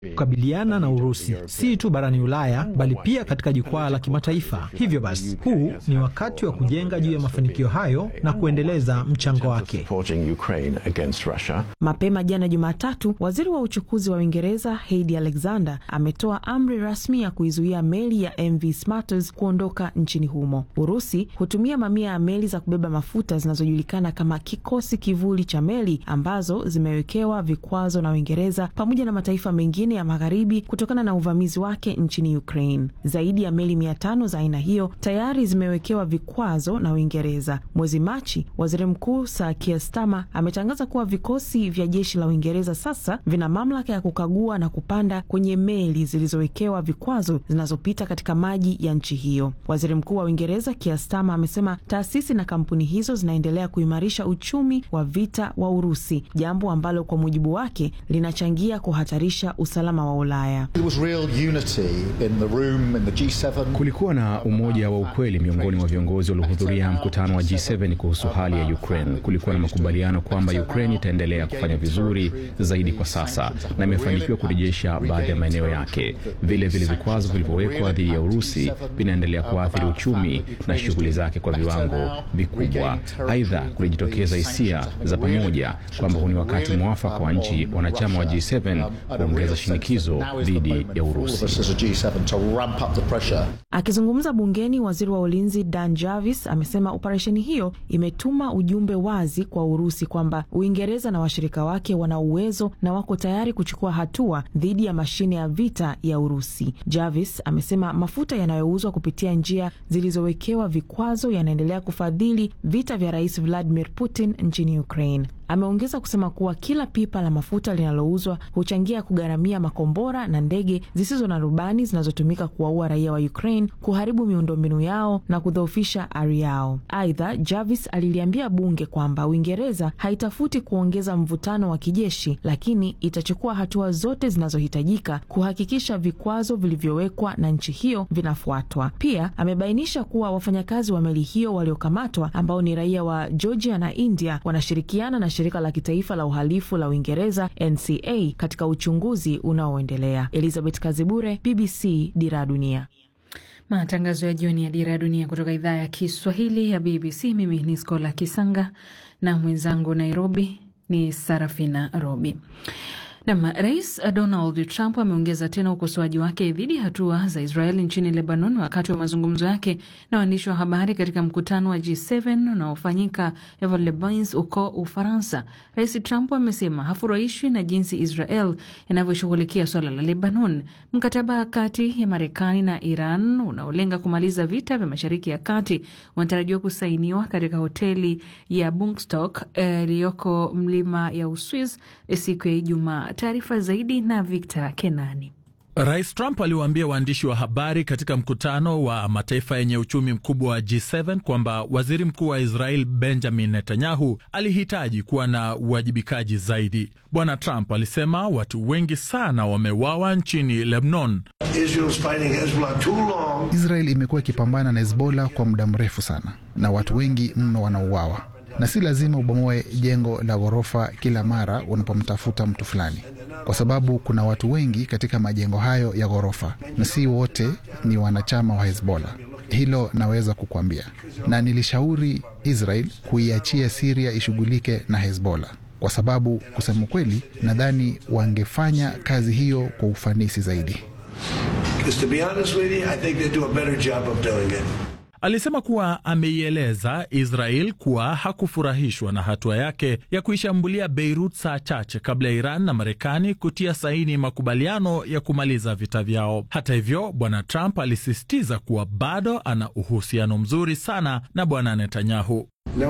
kukabiliana na Urusi si tu barani Ulaya bali pia katika jukwaa la kimataifa. Hivyo basi, huu ni wakati wa kujenga juu ya mafanikio hayo na kuendeleza mchango wake. Mapema jana Jumatatu, waziri wa uchukuzi wa Uingereza Heidi Alexander ametoa amri rasmi ya kuizuia meli ya MV Smarters kuondoka nchini humo. Urusi hutumia mamia ya meli za kubeba mafuta zinazojulikana kama kikosi kivuli cha meli ambazo zimewekewa vikwazo na Uingereza pamoja na mataifa mengine ya magharibi kutokana na uvamizi wake nchini Ukraine. Zaidi ya meli mia tano za aina hiyo tayari zimewekewa vikwazo na Uingereza. Mwezi Machi, waziri mkuu Sir Keir Starmer ametangaza kuwa vikosi vya jeshi la Uingereza sasa vina mamlaka ya kukagua na kupanda kwenye meli zilizowekewa vikwazo zinazopita katika maji ya nchi hiyo. Waziri mkuu wa Uingereza Keir Starmer amesema taasisi na kampuni hizo zinaendelea kuimarisha uchumi wa vita wa Urusi, jambo ambalo kwa mujibu wake linachangia kuhatarisha usalama wa Ulaya. Kulikuwa na umoja wa ukweli miongoni mwa viongozi waliohudhuria mkutano wa G7 kuhusu hali ya Ukraine. Kulikuwa na makubaliano kwamba Ukraine itaendelea kufanya vizuri zaidi kwa sasa na imefanikiwa kurejesha baadhi ya maeneo yake. Vile vile vikwazo vilivyowekwa dhidi ya Urusi vinaendelea kuathiri uchumi na shughuli zake kwa viwango vikubwa. Aidha, kulijitokeza hisia za pamoja kwamba huu ni wakati mwafaka wa nchi wanachama wa G7 kuongeza shinikizo dhidi ya Urusi. Akizungumza bungeni, waziri wa ulinzi Dan Jarvis amesema operesheni hiyo imetuma ujumbe wazi kwa Urusi kwamba Uingereza na washirika wake wana uwezo na wako tayari kuchukua hatua dhidi ya mashine ya vita ya Urusi. Jarvis amesema mafuta yanayouzwa kupitia njia zilizowekewa vikwazo yanaendelea kufadhili vita vya Rais Vladimir Putin nchini Ukraine. Ameongeza kusema kuwa kila pipa la mafuta linalouzwa huchangia kugharamia makombora na ndege zisizo na rubani zinazotumika kuwaua raia wa Ukraine, kuharibu miundombinu yao na kudhoofisha ari yao. Aidha, Jarvis aliliambia bunge kwamba Uingereza haitafuti kuongeza mvutano wa kijeshi, lakini itachukua hatua zote zinazohitajika kuhakikisha vikwazo vilivyowekwa na nchi hiyo vinafuatwa. Pia amebainisha kuwa wafanyakazi wa meli hiyo waliokamatwa ambao ni raia wa Georgia na India wanashirikiana na shirika la kitaifa la uhalifu la Uingereza NCA katika uchunguzi unaoendelea. Elizabeth Kazibure, BBC, Dira ya Dunia. Matangazo ya jioni ya Dira ya Dunia kutoka idhaa ya Kiswahili ya BBC. Mimi ni Skola Kisanga na mwenzangu Nairobi ni Sarafina Robi. Nam, Rais Donald Trump ameongeza tena ukosoaji wake dhidi ya hatua za Israel nchini Lebanon wakati wa mazungumzo yake na waandishi wa habari katika mkutano wa G7 unaofanyika Evelebins huko Ufaransa. Rais Trump amesema hafurahishwi na jinsi Israel inavyoshughulikia swala la Lebanon. Mkataba kati ya Marekani na Iran unaolenga kumaliza vita vya Mashariki ya Kati unatarajiwa kusainiwa katika hoteli ya Bungstock iliyoko eh, mlima ya Uswiz siku ya Ijumaa. Taarifa zaidi na Victor Kenani. Rais Trump aliwaambia waandishi wa habari katika mkutano wa mataifa yenye uchumi mkubwa wa G7 kwamba waziri mkuu wa Israel Benjamin Netanyahu alihitaji kuwa na uwajibikaji zaidi. Bwana Trump alisema watu wengi sana wamewawa nchini Lebanon. Israel imekuwa ikipambana na Hezbollah kwa muda mrefu sana na watu wengi mno wanauawa na si lazima ubomoe jengo la ghorofa kila mara unapomtafuta mtu fulani, kwa sababu kuna watu wengi katika majengo hayo ya ghorofa na si wote ni wanachama wa Hezbollah. Hilo naweza kukwambia, na nilishauri Israel kuiachia Siria ishughulike na Hezbollah kwa sababu kusema kweli, nadhani wangefanya kazi hiyo kwa ufanisi zaidi. Alisema kuwa ameieleza Israel kuwa hakufurahishwa na hatua yake ya kuishambulia Beirut saa chache kabla ya Iran na Marekani kutia saini makubaliano ya kumaliza vita vyao. Hata hivyo, bwana Trump alisisitiza kuwa bado ana uhusiano mzuri sana na bwana Netanyahu.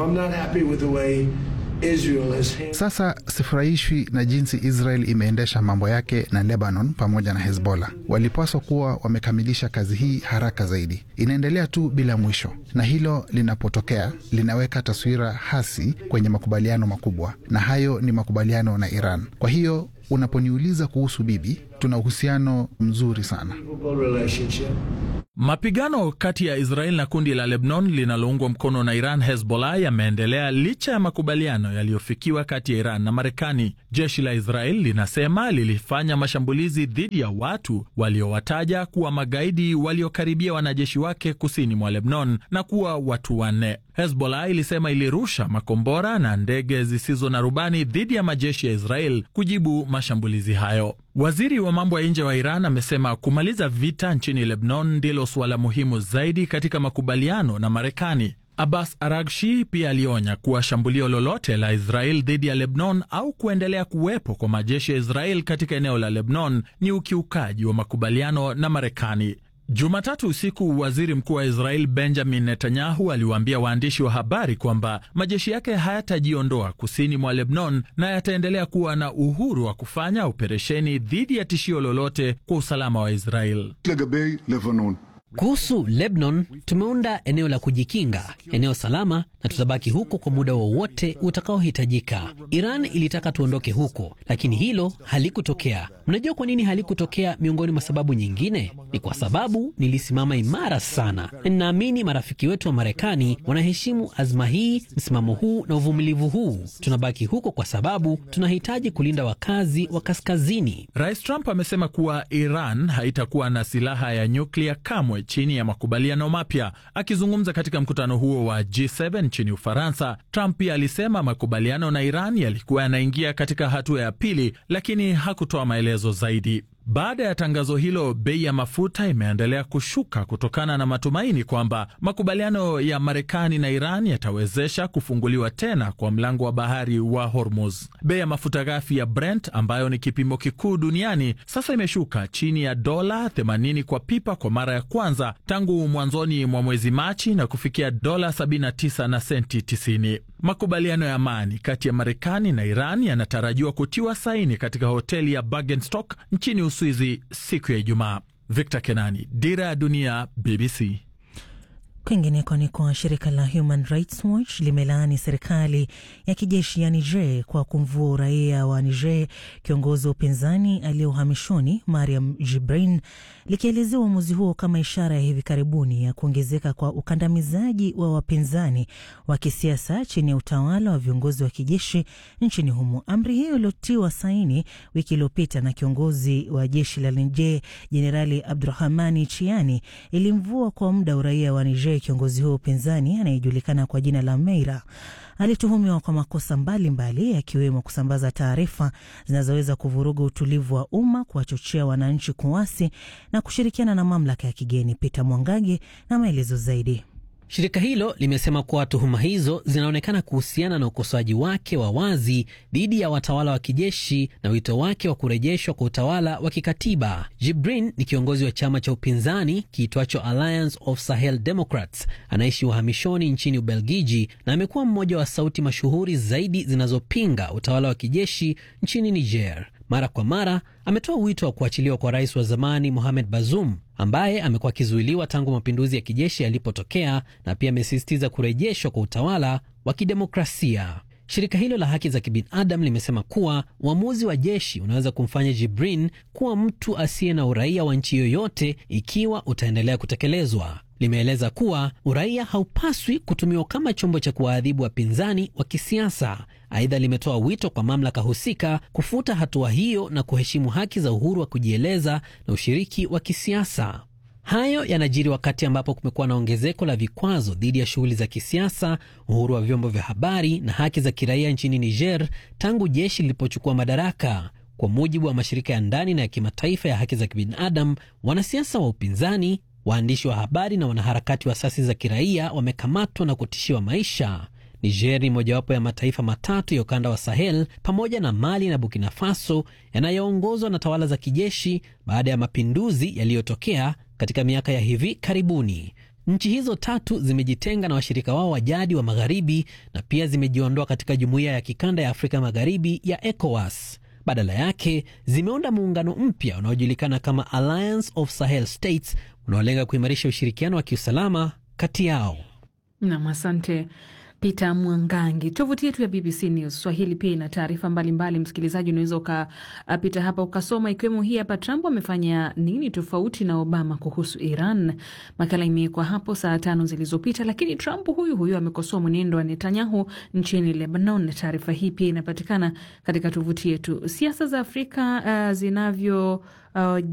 Sasa sifurahishwi na jinsi Israel imeendesha mambo yake na Lebanon pamoja na Hezbollah. Walipaswa kuwa wamekamilisha kazi hii haraka zaidi. Inaendelea tu bila mwisho, na hilo linapotokea linaweka taswira hasi kwenye makubaliano makubwa, na hayo ni makubaliano na Iran. Kwa hiyo unaponiuliza kuhusu bibi, tuna uhusiano mzuri sana. Mapigano kati ya Israel na kundi la Lebanon linaloungwa mkono na Iran, Hezbollah, yameendelea licha ya makubaliano yaliyofikiwa kati ya Iran na Marekani. Jeshi la Israel linasema lilifanya mashambulizi dhidi ya watu waliowataja kuwa magaidi waliokaribia wanajeshi wake kusini mwa Lebanon na kuwa watu wanne. Hezbollah ilisema ilirusha makombora na ndege zisizo na rubani dhidi ya majeshi ya Israel kujibu mashambulizi hayo. Waziri wa mambo ya nje wa Iran amesema kumaliza vita nchini Lebanon ndilo suala muhimu zaidi katika makubaliano na Marekani. Abbas Aragshi pia alionya kuwa shambulio lolote la Israel dhidi ya Lebanon au kuendelea kuwepo kwa majeshi ya Israel katika eneo la Lebanon ni ukiukaji wa makubaliano na Marekani. Jumatatu usiku waziri mkuu wa Israel Benjamin Netanyahu aliwaambia waandishi wa habari kwamba majeshi yake hayatajiondoa kusini mwa Lebanon na yataendelea kuwa na uhuru wa kufanya operesheni dhidi ya tishio lolote kwa usalama wa Israel. Kuhusu Lebanon, tumeunda eneo la kujikinga, eneo salama, na tutabaki huko kwa muda wowote utakaohitajika. Iran ilitaka tuondoke huko, lakini hilo halikutokea. Mnajua kwa nini halikutokea? Miongoni mwa sababu nyingine ni kwa sababu nilisimama imara sana, na ninaamini marafiki wetu wa Marekani wanaheshimu azma hii, msimamo huu na uvumilivu huu. Tunabaki huko kwa sababu tunahitaji kulinda wakazi wa kaskazini. Rais Trump amesema kuwa Iran haitakuwa na silaha ya nyuklia kamwe chini ya makubaliano mapya. Akizungumza katika mkutano huo wa G7 nchini Ufaransa, Trump pia alisema makubaliano na Iran yalikuwa yanaingia katika hatua ya pili, lakini hakutoa maelezo zaidi. Baada ya tangazo hilo, bei ya mafuta imeendelea kushuka kutokana na matumaini kwamba makubaliano ya Marekani na Iran yatawezesha kufunguliwa tena kwa mlango wa bahari wa Hormuz. Bei ya mafuta ghafi ya Brent ambayo ni kipimo kikuu duniani sasa imeshuka chini ya dola 80 kwa pipa kwa mara ya kwanza tangu mwanzoni mwa mwezi Machi na kufikia dola 79 na senti 90. Makubaliano ya amani kati ya Marekani na Iran yanatarajiwa kutiwa saini katika hoteli ya Bergenstock nchini Uswizi siku ya Ijumaa. Victor Kenani, Dira ya Dunia, BBC. Kwingineko ni kwa shirika la Human Rights Watch limelaani serikali ya kijeshi ya Niger kwa kumvua uraia wa Niger kiongozi wa upinzani aliye uhamishoni Mariam Jibrin, likielezea uamuzi huo kama ishara ya hivi karibuni ya kuongezeka kwa ukandamizaji wa wapinzani wa kisiasa chini ya utawala wa viongozi wa kijeshi nchini humo. Amri hiyo iliotiwa saini wiki iliyopita na kiongozi wa jeshi la Niger Jenerali Abdurahmani Chiani ilimvua kwa muda uraia wa Niger kiongozi huo upinzani anayejulikana kwa jina la Meira alituhumiwa kwa makosa mbalimbali yakiwemo kusambaza taarifa zinazoweza kuvuruga utulivu wa umma, kuwachochea wananchi kuasi na kushirikiana na mamlaka ya kigeni. Peter Mwangage na maelezo zaidi. Shirika hilo limesema kuwa tuhuma hizo zinaonekana kuhusiana na ukosoaji wake wa wazi dhidi ya watawala wa kijeshi na wito wake wa kurejeshwa kwa utawala wa kikatiba. Jibrin ni kiongozi wa chama cha upinzani kiitwacho Alliance of Sahel Democrats, anaishi uhamishoni nchini Ubelgiji na amekuwa mmoja wa sauti mashuhuri zaidi zinazopinga utawala wa kijeshi nchini Niger. Mara kwa mara ametoa wito wa kuachiliwa kwa rais wa zamani Mohamed Bazoum ambaye amekuwa akizuiliwa tangu mapinduzi ya kijeshi yalipotokea, na pia amesisitiza kurejeshwa kwa utawala wa kidemokrasia. Shirika hilo la haki za kibinadamu limesema kuwa uamuzi wa jeshi unaweza kumfanya Jibrin kuwa mtu asiye na uraia wa nchi yoyote ikiwa utaendelea kutekelezwa. Limeeleza kuwa uraia haupaswi kutumiwa kama chombo cha kuwaadhibu wapinzani wa kisiasa. Aidha, limetoa wito kwa mamlaka husika kufuta hatua hiyo na kuheshimu haki za uhuru wa kujieleza na ushiriki wa kisiasa. Hayo yanajiri wakati ambapo kumekuwa na ongezeko la vikwazo dhidi ya shughuli za kisiasa, uhuru wa vyombo vya habari na haki za kiraia nchini Niger tangu jeshi lilipochukua madaraka. Kwa mujibu wa mashirika ya ndani na ya kimataifa ya haki za kibinadamu, wanasiasa wa upinzani waandishi wa habari na wanaharakati wa asasi za kiraia wamekamatwa na kutishiwa maisha. Niger ni mojawapo ya mataifa matatu ya ukanda wa Sahel pamoja na Mali na Burkina Faso yanayoongozwa na tawala za kijeshi baada ya mapinduzi yaliyotokea katika miaka ya hivi karibuni. Nchi hizo tatu zimejitenga na washirika wao wa jadi wa magharibi na pia zimejiondoa katika jumuiya ya kikanda ya Afrika Magharibi ya ECOWAS. Badala yake zimeunda muungano mpya unaojulikana kama Alliance of Sahel States unaolenga kuimarisha ushirikiano wa kiusalama kati yao. Nam, asante Peter Mwangangi. Tovuti yetu ya BBC News Swahili pia ina taarifa mbalimbali. Msikilizaji, unaweza ukapita hapa ukasoma, ikiwemo hii hapa: Trump amefanya nini tofauti na Obama kuhusu Iran? Makala imewekwa hapo saa tano zilizopita. Lakini Trump huyu huyu amekosoa mwenendo wa Netanyahu nchini Lebanon. Taarifa hii pia inapatikana katika tovuti yetu. Siasa za Afrika uh, zinavyo uh,